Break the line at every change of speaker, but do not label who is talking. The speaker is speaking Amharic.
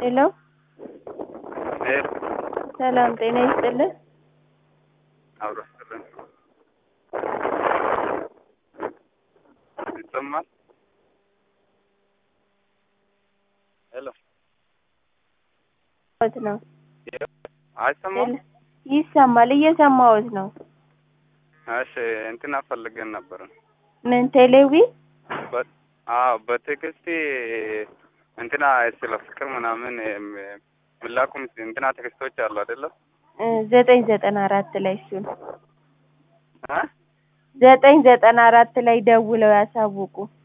ሄሎ
ሄሎ
ሰላም ጤና ይስጥልን።
አብሮ ይስጥልን። ይሰማል? ሄሎ
ወት ነው
አይሰማም?
ይሰማል። እየሰማሁት ነው።
እሺ እንትና ፈልገን ነበር።
ምን ቴሌዊ
በ- አዎ በቴክስት እንትና ስለ ፍቅር ምናምን የም- ምላኩም እንትና ቴክስቶች አሉ አይደለም?
እ ዘጠኝ ዘጠና አራት ላይ እሱን
እ?
ዘጠኝ ዘጠና አራት ላይ ደውለው ያሳውቁ።